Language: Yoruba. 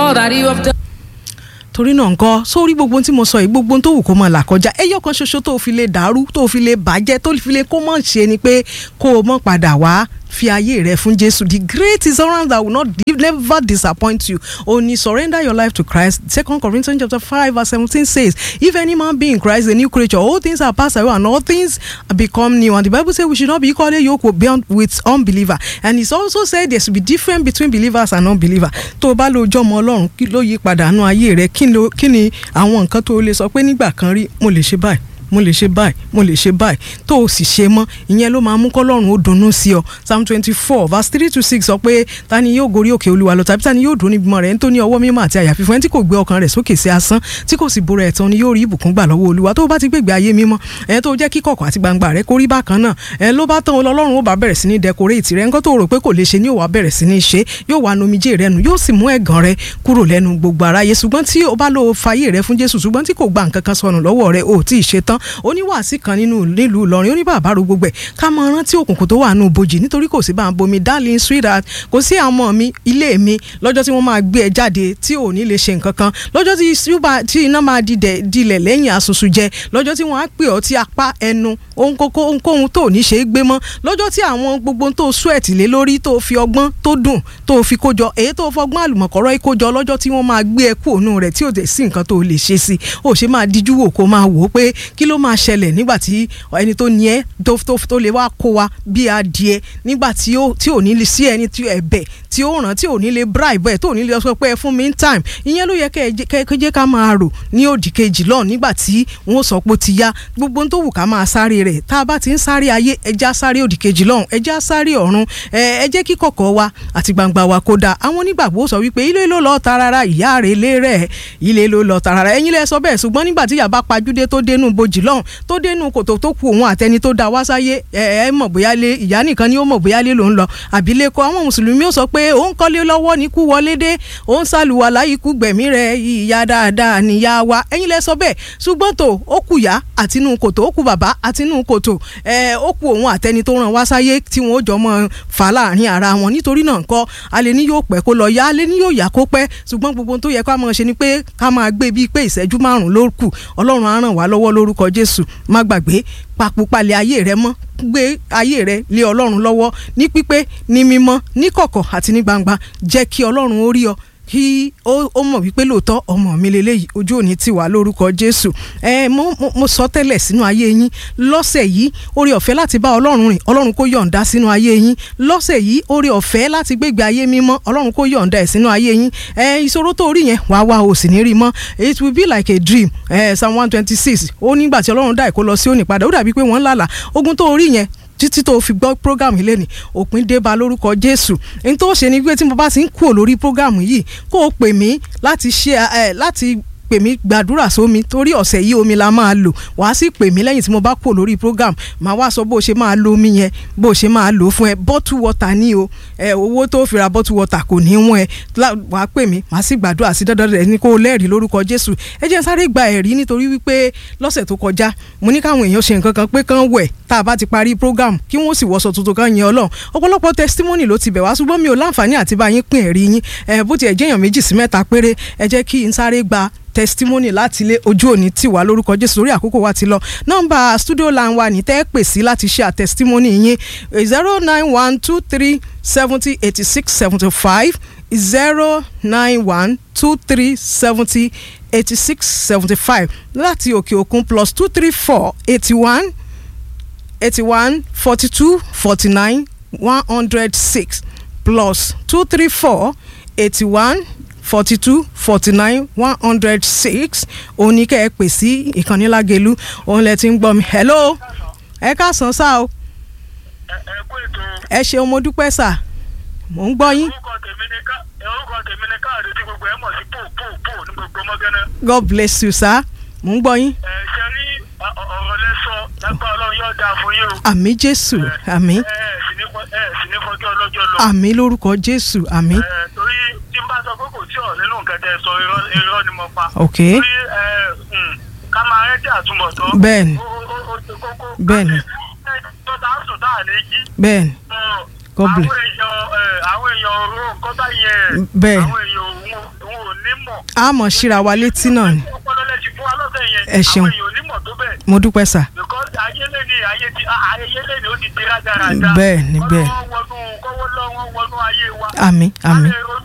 all that you have done. torí náà nǹkan sórí gbogbo ohun tí mo sọ yìí gbogbo ohun tó wù kó máa là kọjá ẹyọ kan ṣoṣo tó fi lè dàrú tó fi lè bàjẹ́ tó fi lè kó mọ̀ ṣe ni pé kó o mọ̀ padà wá fi ayé rẹ fún jésù the great insurance that will not never disappoint you only surrender your life to christ second corinthians chapter five verse seventeen says if any man be in christ a new creature all things are passed away and all things become new and the bible say we should not be equally yoked with beyond with unbeliever and it's also said there should be difference between believers and unbelievers tó o bá lo ojú ọmọ ọlọ́run kí ló yí padà nú ayé rẹ kí ló- kí ni àwọn nǹkan tó o lè sọ pé nígbà kan rí mo lè ṣe báyìí mo lè ṣe báyìí mo lè ṣe báyìí tó o sì ṣe mọ́ ìyẹn ló máa mú kọ́lọ́run ó dunnú sí ọ psalm twenty four verse three to six sọ pé ta ni yóò gorí òkè olúwa lọ tàbí ta ni yóò dúró níbi mọ́ rẹ̀ nítorí ọwọ́ mímọ́ àti àyà fífún ẹni tí kò gbé ọkàn rẹ̀ sókè sí asán tí kò sì bora ẹ̀tàn ni yóò rí ìbùkún gbà lọ́wọ́ olúwa tó o bá ti gbègbè ayé mímọ́ ẹ̀ tó jẹ́ kí kọ̀kọ̀ àti gbangba rẹ̀ kó rí bákan náà ẹ̀ ló bá tán ọlọ́run ó bá bẹ̀rẹ̀ sí ní dẹkoréètì rẹ̀ nǹkan tó rò pé kò lè ṣe ni yóò wá bẹ̀rẹ̀ sí ní ṣe yóò wá nomijé rẹ̀ nù yóò sì mú ẹ̀gàn rẹ̀ kúrò lẹ́nu gbogbo aráyé ṣùgbọ́n tí o bá lo fàyè rẹ̀ fún jésù ṣùgbọ́n tí kò gba nǹkan kan sọnù lọ́wọ́ rẹ̀ ò tí ì ṣe tán oníwàásí kan nínú nílùú ìlọrin oníbàbá ro gbogbo ẹ̀ ká mọ rántí òkùnkùn tó wà nù bojì nítorí kò sí bá ń bomi darling sweetheart kò sí àwọn ọmọ mi ilé mi lọ́jọ́ tí wọ́n máa gbé ẹ jáde tí ò ní lè ṣe nǹkan kan lọ́jọ́ tí ṣúbà- tí iná máa didẹ̀ dilẹ̀ lẹ́yìn asusu jẹ lọ́jọ́ tí wọ́n á pè ọ́ tí apá ẹnu ohunkókó ohunkóhun tó ò ní ṣe é gbé mọ́ lọ́jọ́ tí àwọn gbogbo tó sweat lé lórí tó fi ọgbọ́n tó dùn tó fi kójọ èyí tó fọgbọ́n àlùmọ̀kọ́rọ́ yìí kójọ lọ́jọ́ tí wọ́n máa gbé ẹ kú òun rẹ̀ tí ò dé sí nǹkan tó lè ṣe sí ò ṣe máa díjú wò kó máa wò ó pé kí ló máa ṣẹlẹ̀ nígbà tí ẹni tó ní ẹ tó tó tó lè wá kó wa bí adìẹ nígbà tí ó tí ò ní lè sí ẹni tí ẹ̀bẹ̀ tí ó ràn tí ò ní lè bribe ẹ tó ò ní lè sọ pé ẹ fún mi ní time ìyẹn ló yẹ kẹ́ ẹ jẹ́- kẹ́ ẹ jẹ́ ká máa rò ní òdì kejì lọ́ọ̀ nígbà tí wọ́n sọ pé ó ti yá gbogbo ohun tó wù ká máa sáré rẹ̀ tá a bá ti ń sáré ayé ẹja sáré òdì kejì lọ́hùn ẹja sáré ọ̀run ẹ ẹ jẹ́ kí kọ̀kọ̀ wa àti gbangba wa kó dáa àwọn onígbàgbọ́ sọ wípé ilé ló lọ tarara ìyá rẹ̀ lé rẹ̀ ilé ló lọ tarara ẹ̀yin lẹ sọ bẹ́ẹ̀ ṣùgbọ́n nígbà tí yàrá pajúdé tó dénú bojì lọ́hùn tó dénú kòtò tó kù òun àtẹni tó da wá sáyé ẹ ẹ mọ̀ bóyá lé ìyá nìkan ni ó mọ̀ bóyá lé ló ń lọ àbílẹ̀kọ àwọn mùsùlùmí ó sọ pé òun kọ́lé lọ́wọ́ ní kú wọlé dé òun sàlùwàlá ikú gbẹ̀mí rẹ̀ ìyá dáadáa níyá wa ẹ̀yin lẹ sọ bẹ́ẹ̀ ṣùgbọ́n tó ó kù yá àtinú kòtò ó kù bàbá àtinú kòtò ẹ ó kù òun àtẹni tó ràn wá sáyé tí wọn ó jọ mọ fà láàrin ara wọn nítorí náà nǹkan alẹ́ ní yóò pẹ́ kó lọ yá alẹ́ ní yóò yá kó pẹ́ ṣùgbọ́n gbogbo ohun tó yẹ ká máa ṣe ni pé ká máa gbé bíi pé ìṣẹ́jú márùn-ún ló kù ọlọ́run á ràn wá lọ́wọ́ lórúkọ jésù má gbàgbé papòpalẹ̀ ayé rẹ mọ́ gbé ayé rẹ lé ọlọ́run lọ́wọ́ ní pípé ní mímọ́ ní kọ̀kọ̀ àti ní gbangba jẹ́ kí ọlọ́run ó rí ọ kí ó ó mọ̀ wípé lóòótọ́ ọmọ mi lélẹ́yìí ojú òní ti wà lórúkọ jésù ẹ mo mo- mo sọ tẹ́lẹ̀ sínú ayé yín lọ́sẹ̀ yìí oore ọ̀fẹ́ láti bá ọlọ́run rìn ọlọ́run kó yọ̀ǹda sínú ayé yín lọ́sẹ̀ yìí oore ọ̀fẹ́ láti gbégbé ayé mímọ́ ọlọ́run kó yọ̀ǹda ẹ̀ sínú ayé yín ẹ ìṣòro tó rí yẹn wàá wá o sì ní rí mọ́ it will be like a dream ẹ psalm one twenty six ó nígbà tí ọlọ́run dá ìkó lọ sí òní padà ó dàbí pé wọ́n ń lálàá ogun tó rí yẹn títí tó fi gbọ́ program yìí lẹ́nu òpin dé bá lórúkọ jésù n tó ṣe ni pé tí mo bá ti ń kúrò lórí program yìí kó o pè mí láti ṣe ẹ láti pè mí gbàdúrà sómi torí ọ̀sẹ̀ yìí omi la máa lò wàá sì pè mí lẹ́yìn tí mo bá kúrò lórí program màá wá sọ bó o ṣe máa lo omi yẹn bó o ṣe máa lò ó fún ẹ bottle water ní o ẹ owó tó fi ra bottle water kò ní wọ́n ẹ lá- wàá pè mí màá sì gbàdúrà sí dandan rẹ ní kó o lẹ́rìí lórúkọ jésù ẹ jẹ́ n sáré gba ẹ̀rí nítorí wípé lọ́sẹ̀ tó kọjá mo ní káwọn èèyàn ṣe nǹkan kan pé kán wẹ̀ tá a bá ti parí program kí wọ́n sì wọṣọ tuntun kan yẹn ọlọ́run ọ̀pọ̀lọpọ̀ testimony ló ti bẹ̀ wá ṣùgbọ́n mi ò láǹfààní àti bá yín pín ẹ̀rí yín ẹ bó tiẹ̀ jẹ́yàn méjì sí mẹ́ta péré ẹ jẹ́ kí n sáré gba testimony láti ilé ojú òní tì wá lórúkọ jésù lórí àkókò wa ti lọ nọ́mbà studio line wa ní tẹ́ ẹ pè sí láti ṣe àtestimony yín zero nine one two three seventy eighty six seventy five zero nine one two three seventy eighty six seventy five láti òkè òkun plus two three four eighty one eighty one forty two forty nine one hundred six plus two three four eighty one forty two forty nine one hundred six òun ní kẹ́ ẹ pè sí ìkànnì lágẹ̀lú òun lẹ ti ń gbọ́ mi hello ẹ káàsán sá o ẹ ẹ kú ètò ẹ ṣeun mo dúpẹ́ sá mò ń gbọ́ yín orúkọ tèmi ní ká ẹ orúkọ tèmi ní káàdì tí gbogbo ẹ mọ̀ sí pò pò pò ní gbogbo ọmọgánná. god bless you sá mò ń gbọ́ yín ẹ ṣe rí ọ- ọ- ọ̀rọ̀ lẹ́sọ lágbára ọlọ́run yóò dáa fún yín o. àmì jésù àmì ẹ ẹ sì ní fọ- ẹ sì ní fọjọ́ ọlọ́jọ́ lọ. àmì lórúkọ jésù àmì ẹ torí tí n bá sọ pé kò sí ọ̀ nínú nǹkan tẹ́ ẹ sọ irọ́ irọ́ ni mo pa. ok torí ẹ mm, ká máa rẹ́tí àtúbọ̀tán. Bẹ́ẹ̀ni. ó ó ó ó ṣe kókó. Bẹ́ẹ̀ni. ẹ tó tá a sùn tá a ní jí. bẹ́ẹ̀ni God bless. àwọn èèyàn ẹ, àwọn èèyàn ọ̀rọ̀ nǹkan bá yẹn Bẹ́ẹ̀ni. àwọn èèyàn òun òun ò ní mọ̀. a mọ̀ síra wa létí náà ni ọpọlọ lẹ ti fún wa lọ́sẹ̀ yẹn. Ẹ ṣeun. àwọn èèyàn onímọ̀ tó bẹ́ẹ̀. mo dúpẹ́ sà because ayé lé ní ayé ti ayé lé ní ó ti di rádaràda. Bẹ́ẹ̀ ni, bẹ́ẹ̀. kọ́wọ́ wọnú kọ́wọ́ lọ́wọ́ wọnú ayé wa. àmín àmín Ká lè ronú